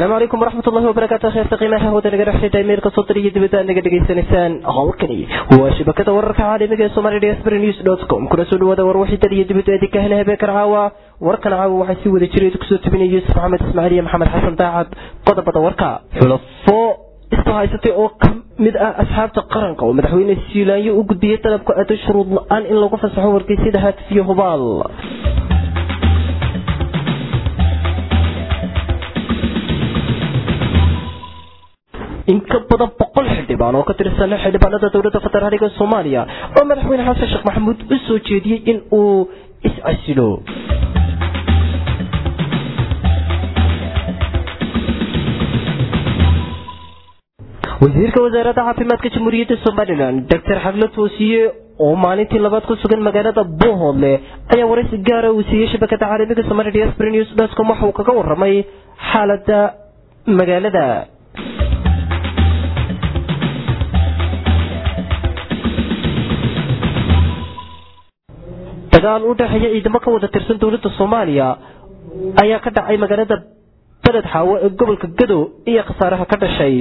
asalaamu calaykum waraxmat ullahi wabarakaatu kheerta qiimaha hawada naga dhexsheeda imeilka soo diriyo dibadda aad naga dhegaysanaysaan howlkani waa shabakada wararka caalamiga ee somali diaspora news dot com kuna soo dhawaada war wixii dal iyo dibadda idinka hela habeenkan caawa warkan caawa waxaa sii wada jiray kusoo tubinaya yuusuf maxamed ismaaciil iyo maxamed xasan daacad qodobada warka xulafo isku haysatay oo ka mid ah asxaabta qaranka oo madaxweyne siilaanyo u gudbiyey dalabka aado shuruud la-aan in lagu fasaxo wargeysyada haatif iyo hubaal in ka badan boqol xildhibaan oo ka tirsan xildhibaanada dowladda federaaliga soomaaliya oo madaxweyne xasan sheekh maxamuud u soo jeediyey in uu is-casilo wasiirka wasaaradda caafimaadka jamhuuriyadda somalilan doctor xaglo toosiye oo maalintii labaad ku sugan magaalada bohoodle ayaa waraysi gaara uu siiyey shabakada caalamiga somali diaspora news dotcom waxa uu kaga waramay xaalada magaalada dagaal u dhexeeya ciidamo ka wada tirsan dowladda soomaaliya ayaa ka dhacay magaalada beled xaawo ee gobolka gadow iyo khasaaraha ka dhashay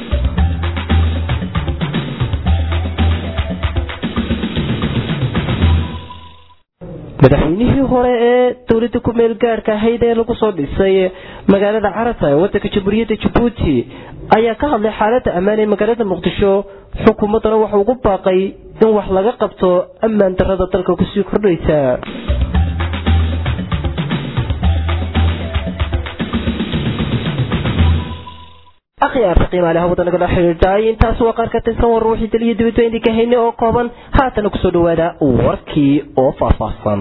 madaxweynihii hore ee dowladda ku meel gaarhka ahayd ee lagu soo dhisay magaalada carata ee wadanka jamhuuriyadda jabuuti ayaa ka hadlay xaaladda ammaan ee magaalada muqdisho xukuumaddana wuxuu ugu baaqay in wax laga qabto ammaan darrada dalka kusii kordhaysa akhyaarta qiimaale hawada nagala xidhiidhay intaas waa qaar ka tirsan war ruuxii daliyo dibadba idinka hayne oo kooban haatana kusoo dhawaada warkii oo faahfaahsan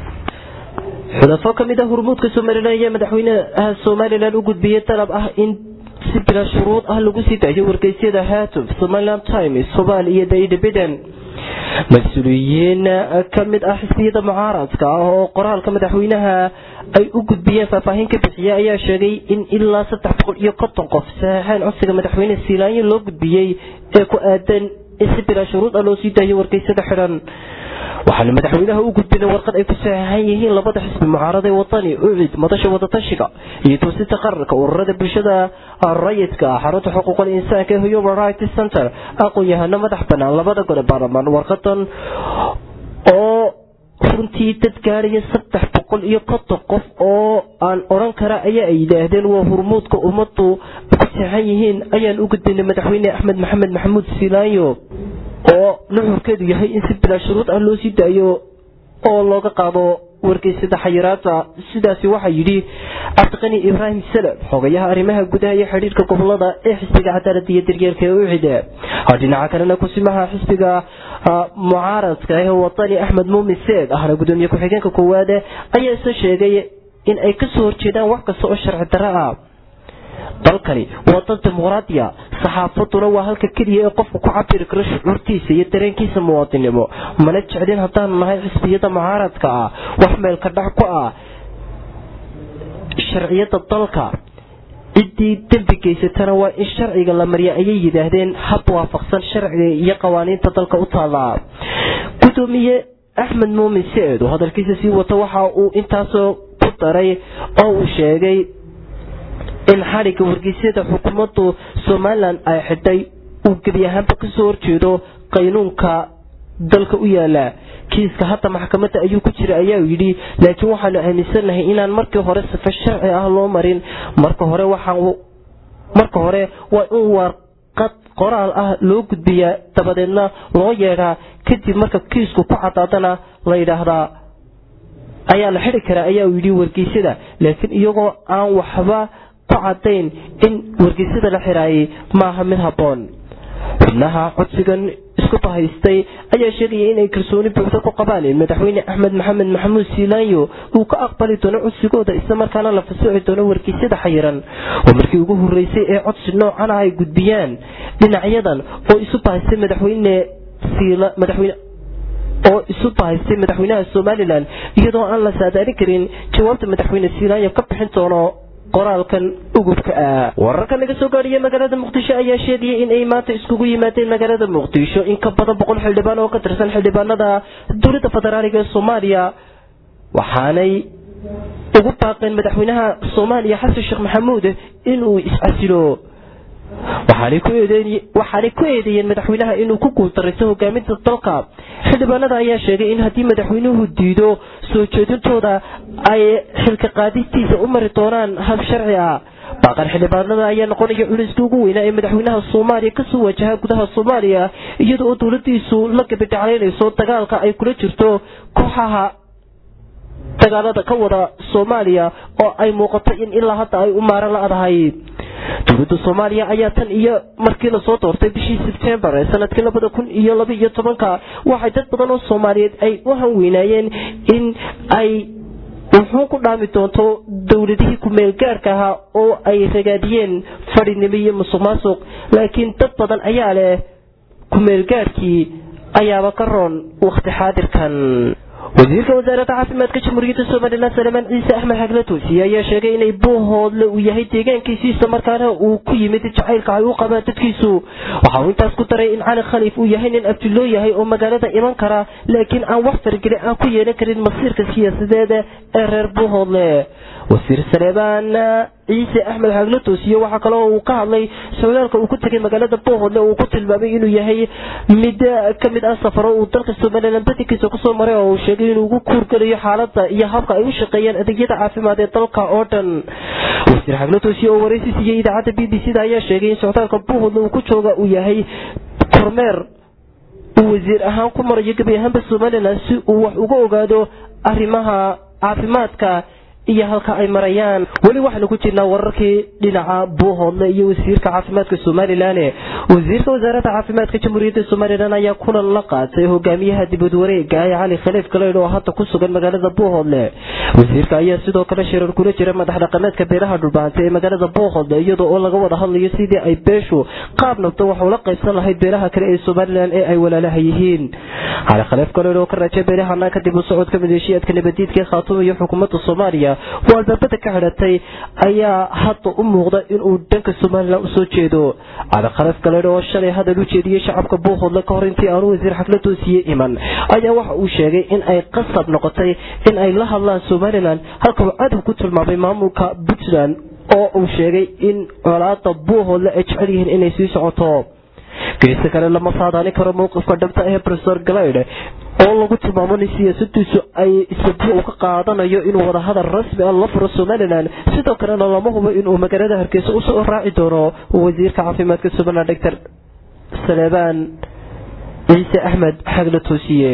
xulafo ka mid ah hurmuudka somalilan ayaa madaxweynaha somalilan u gudbiyey dalab ah in si bila shuruud ah lagu sii daayo wargeysyada haatuf somaliland times somaal iyo daidabiden mas-uuliyiin ka mid ah xisbiyada mucaaradka ah oo qoraalka madaxweynaha ay u gudbiyeen faahfaahin ka bixiya ayaa sheegay in ilaa saddex boqol iyo konton qof saxeexeen codsiga madaxweyne siilaanyo loo gudbiyey ee ku aadan in si bilaa shuruud ah loo sii daayo wargeysyada xidhan waxaana madaxweynaha u gudbinay warqad ay ku saxeexan yihiin labada xisbi mucaarada ee wadani ucid madasha wadatashiga iyo toosinta qaranka ururada bulshada rayidka ah xarunta xuquuqul insaanka ee human rights center aqoon-yahano madax banaan labada gole baarlamaan warqadan oo runtii dad gaaraya saddex boqol iyo konton qof oo aan odhan kara ayaa ay yidhaahdeen waa hurmuudka ummadu ku saxan yihiin ayaan u gudbinay madaxweyne axmed maxamed maxamuud siilaanyo oo nuxurkeedu yahay in si bilaa shuruud ah loo sii daayo oo looga qaado wargeysada xayiraada sidaasi waxaa yidhi cabdiqani ibraahim salem xogayaha arrimaha gudaha iyo xidhiirka gobolada ee xisbiga cadaalada iyo daryeelka ee ucida dhinaca kalena kusimaha xisbiga mucaaradka ee wadani axmed muumin seed ahna gudoomiye ku-xigeenka koowaad ayaa isa sheegay in ay kasoo horjeedaan wax kasta oo sharci darro ah dalkani waa dal dimuqraadiya saxaafaduna waa halka keliya ee qofku ku cabiri karo shucuurtiisa iyo dareenkiisa muwaadinimo mana jeclin haddaanu nahay xisbiyada mucaaradka ah wax meelka dhac ku ah sharciyada dalka ciddii dembi geysatana waa in sharciga la mariya ayay yidhaahdeen hab waafaqsan sharciga iyo qawaaniinta dalka u taallaa gudoomiye axmed muumin se-ed oo hadalkiisa sii wata waxa uu intaasoo ku daray oo uu sheegay in xadhigga wargeysyada xukuumaddu somalilan ay xidhay uu gebi ahaanba kasoo horjeedo qaynuunka dalka u yaala kiiska hadda maxkamadda ayuu ku jira ayaa yidhi laakiin waxaanu aaminsanahay inaan markii hore sifa sharci ah loo marin marka hore waxaa marka hore waa in warqad qoraal ah loo gudbiyaa dabadeedna loo yeedhaa kadib marka kiisku ku cadaadana la yidhaahdaa ayaa la xidi karaa ayaa yidhi wargeysyada laakiin iyagoo aan waxba ku cadayn in wargeysyada la xiraayay maaha mid habboon xubnaha codsigan isku bahaystay ayaa sheegaya inay kalsooni buuxda ku qabaan in madaxweyne axmed maxamed maxamuud siilaanyo uu ka aqbali doono codsigooda islamarkaana la fasaxi doono wargeysyada xayiran oo markii ugu horeysay ee codsi noocana ay gudbiyaan dhinacyadan oo isu bahaystay madaxweyne madaxweyne oo isu bahaystay madaxweynaha somalilan iyadoo aan la saadaalin karin jawaabta madaxweyne siilaanyo ka bixin doono qoraalkan ugubka ah wararka naga soo gaadhiya magaalada muqdisho ayaa sheegaya in ay maanta iskugu yimaadeen magaalada muqdisho in ka badan boqol xildhibaan oo ka tirsan xildhibaanada dowladda federaaliga ee soomaaliya waxaanay ugu baaqeen madaxweynaha soomaaliya xasan sheekh maxamuud inuu iscasilo waxaanay ku eedeeyeen madaxweynaha inuu ku guuldaraysto hogaaminta dalka xildhibaanada ayaa sheegay in haddii madaxweynuhu diido soo jeedintooda ay xilka qaadistiisa u mari doonaan hab sharci ah baaqan xildhibaanada ayaa noqonaya culiska ugu weynaa ee madaxweynaha soomaaliya kasoo wajaha gudaha soomaaliya iyada oo dowladiisu la gabidhaclaynayso dagaalka ay kula jirto kooxaha dagaalada ka wada soomaaliya oo ay muuqato in ilaa hadda ay u maaran la-dahay dowladda soomaaliya ayaa tan iyo markii lasoo doortay bishii sebtembar ee sanadkii labada kun iyo laba iyo tobanka waxay dad badan oo soomaaliyeed ay u hanweynaayeen in ay wuxuu ku dhaami doonto dowladihii ku-meel gaarka ahaa oo ay ragaadiyeen fadhinimo iyo musuq maasuq laakiin dad badan ayaa leh ku-meel gaarkii ayaaba ka roon wakhti xaadirkan wasiirka wasaaradda caafimaadka jamhuuriyadda somalilan salemaan ciise axmed xagle toosiye ayaa sheegay inay buuhoodle uu yahay deegaankiisi isla markaana uu ku yimid jacaylka ay u qabaan dadkiisu waxa uu intaas ku daray in cali khaliif uu yahay nin abduloo yahay oo magaalada iman kara laakiin aan wax fargeli aan ku yeelan karin masiirka siyaasadeed ee reer buuhoodle wasiir saleemaan ciise axmed xagle toosiye waxaa kaloo uu ka hadlay socdaalka uu ku tegay magaalada buuhoodle uu ku tilmaamay inuu yahay mid ka mid ah safaro uu dalka somalilan badankiisa kusoo maray oo uu sheegay inuu ugu kuurgelayo xaalada iyo habka ay u shaqeeyaan adeegyada caafimaad ee dalka oo dhan wasiir xagle toosiye oo waraysi siiyey idaacadda b b c da ayaa sheegay in socdaalka buuhoodle uu ku jooga uu yahay kormeer uu wasiir ahaan ku marayo gebi ahaanba somalilan si uu wax uga ogaado arrimaha caafimaadka iyo halka ay marayaan weli waxaanu ku jirnaa wararkii dhinaca buuhoodle iyo wasiirka caafimaadka somalilan wasiirka wasaaradda caafimaadka jamhuuriyadda somalilan ayaa kulan la qaatay hogaamiyaha dibad wareega ee cali khaliif galeydh oo hadda ku sugan magaalada buuhoodle wasiirka ayaa sidoo kale shirar kula jira madax dhaqameedka beeraha dhulbaantay ee magaalada buuhoodle iyada oo laga wada hadlayo sidii ay beeshu qaab nabdo wax ula qaybsan lahayd beeraha kale ee somalilan ee ay walaalaha yihiin cali khaliif galeydh oo ka raajay beerahana kadib u socodka maleeshiyaadka nabadiidka khaatuum iyo xukuumadda soomaaliya oo albaabada ka xidhatay ayaa hadda u muuqda inuu dhanka somalilan usoo jeedo cali khaliif galeydh oo shalay hadal u jeediyey shacabka buuhoodle ka hor intii aanu wasiir xagla toosiye iman ayaa waxa uu sheegay in ay qasab noqotay in ay la hadlaan somalilan halka uu cadow ku tilmaamay maamulka puntland oo uu sheegay in colaada buuhoodle ay jecel yihiin inay sii socoto geesta kale lama saadaani karo mowqifka dhabta ee rofesor galeydh oo lagu tilmaamo in siyaasadiisu ay sabiya uu ka qaadanayo inuu wadahadal rasmi ah la furo somalilan sidoo kalena lama hubo inuu magaalada hargeysa usoo raaci doono wasiirka caafimaadka somalilan doctor saleebaan ciise axmed xagle toosiye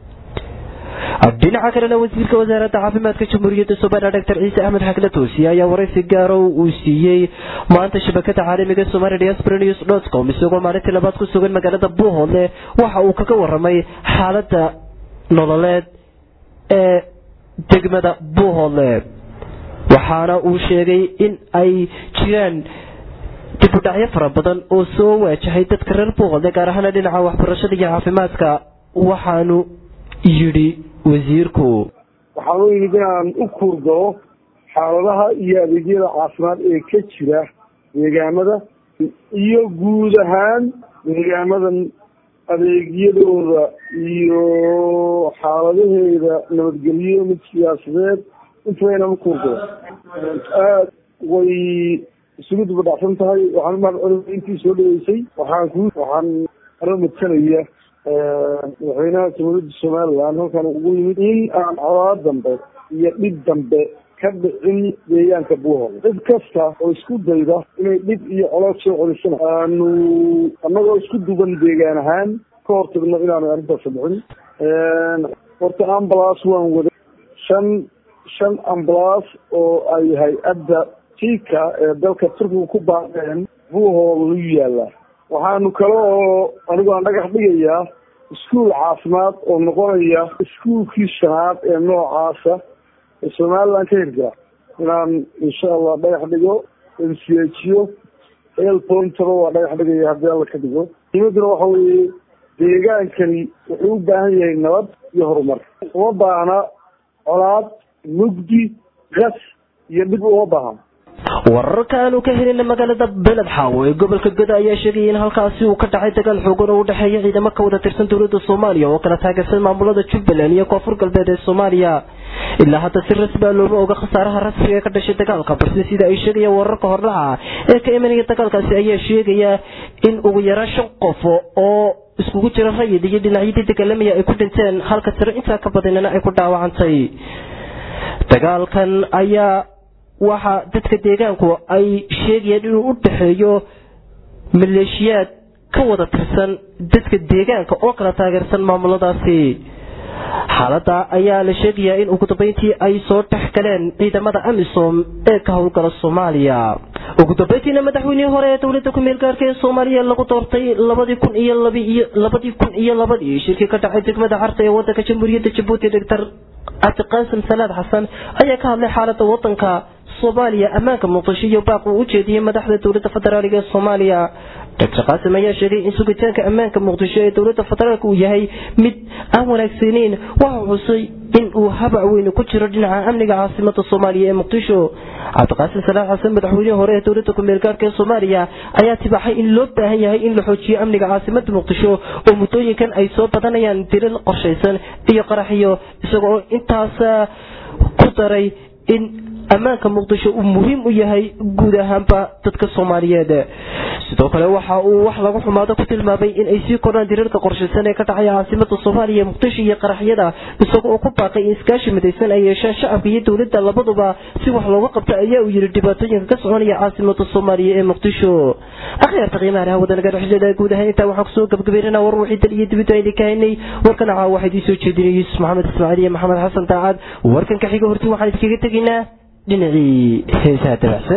dhinaca kalena wasiirka wasaaradda caafimaadka jamhuuriyadda somalilan doctor ciise axmed xagle toosiye ayaa waraysi gaaro uu siiyey maanta shabakada caalamiga somali diaspora news dot com isagoo maalintii labaad ku sugan magaalada buuhoodle waxa uu kaga waramay xaaladda nololeed ee degmada buuhoodle waxaana uu sheegay in ay jiraan dibudhacyo fara badan oo soo waajahay dadka reer buuhoodle gaar ahaana dhinaca waxbarashada iyo caafimaadka waxaanu yidhi wasiirku waxaan u yimid inaan u kuurgalo xaaladaha iyo adeegyada caafimaad ee ka jira deegaamada iyo guud ahaan deegaamadan adeegyadooda iyo xaaladaheeda nabadgelyo mid siyaasadeed intaba inaan u kuurgalo aada way isugu dubadhacsan tahay waxaan umahad celina intii soo dhaweysay waxaan ku waxaan aro madsanaya madaxweynaha jamhuuriyadda somaliland halkan ugu yimid in aan colaad dambe iyo dhib dambe ka dhicin deegaanka buuhood cid kasta oo isku dayda inay dhib iyo colaad soo celisana aanu annagoo isku duban deegaan ahaan ka hortagno inaanu arrintaas dhicin horta ambulance waan waday shan shan ambulance oo ay hay-adda tika ee dalka turkiga ku baaqeen buuhood lu yaallaa waxaanu kale oo anigu aan dhagax dhigayaa iskuol caafimaad oo noqonaya iskuolkii shanaad ee noocaasa ee somaliland ka hirgala inaan insha allah dhagax dhigo mchejiyo el pointaba waa dhagax dhigaya haddii alla ka dhigo muhimaduna waxa weeye deegaankani wuxuu u baahan yahay nabad iyo horumar uma baahna colaad mugdi gas iyo dhib uma baahan wararka aanu ka helina magaalada beled xaawo ee gobolka goda ayaa sheegaya in halkaasi uu ka dhacay dagaal xoogan oo u dhexeeya ciidamo ka wada tirsan dowlada soomaaliya oo kala taageersan maamulada jubbaland iyo koonfur galbeed ee soomaaliya ilaa hadda si rasmi a looma oga khasaaraha rasmiga ee ka dhashay dagaalka balse sida ay sheegayaan wararka hordhaca ee ka imanaya dagaalkaasi ayaa sheegaya in ugu yaraan shan qof oo iskugu jira rayid iyo dhinacyadii dagaalamaya ay ku dhinteen halka tiro intaa ka badanina ay ku dhaawacantay dagaalkan ayaa waxa dadka deegaanku ay sheegayaan inuu u dhexeeyo maleeshiyaad ka wada tirsan dadka deegaanka oo kala taageersan maamuladaasi xaalada ayaa la sheegayaa in ugu dambeyntii ay soo dhex galeen ciidamada amisom ee ka howlgala soomaaliya ugu dambeyntiina madaxweynihii hore ee dowlada kumeel gaarka ee soomaaliya lagu doortay labadii kun iyo labadii kun iyo labadii shirkii ka dhacay degmada carta ee wadanka jamhuuriyadda jabuuti doctor cabdiqaasim salaad xasan ayaa ka hadlay xaalada wadanka soomaaliya ammaanka muqdisho iyo baaq uu u jeediyey madaxda dowlada federaaliga ee soomaaliya doctor qaasim ayaa sheegay in sugitaanka ammaanka muqdisho ee dowlada federaalk uu yahay mid aan wanaagsaneyn waxa xusay in uu habac weyn ku jiro dhinaca amniga caasimada soomaaliya ee muqdisho cabdiqaasim salaad xasan madaxweynihii hore ee dowlada kumeel gaarka ee soomaaliya ayaa tibaaxay in loo baahan yahay in la xoojiyo amniga caasimada muqdisho oo muddooyinkan ay soo badanayaan dilal qorshaysan iyo qaraxyo isagoo intaas ku daray in ammaanka muqdisho uu muhiim u yahay guud ahaanba dadka soomaaliyeed sidoo kale waxa uu wax lagu xumaado ku tilmaamay in ay sii kordhaan diriirka qorshaysan ee ka dhacaya caasimada soomaaliya muqdisho iyo qaraxyada isagoo uu ku baaqay in iskaashi midaysan ay yeeshaan shacabka iyo dowladda labaduba si wax looga qabto ayaa uu yidhi dhibaatooyinka ka soconaya caasimada soomaaliya ee muqdisho akhyaarta qiimaha laha wadanaga dhexdeeda guud ahaan intaa waxaan kusoo gabagabeynana war wixii dal iyo dibadda aydi ka haynay warkan caa waxaa idiin soo jeedinay yuusuf maxamed ismaaciil iyo maxamed xasan daacad warkan ka xiga hortii waxaan idinkaga tegaynaa dhinacii heesaha dabacsan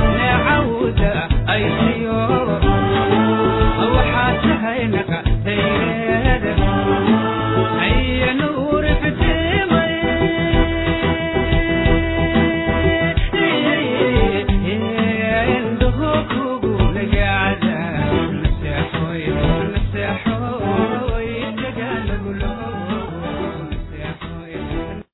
Hey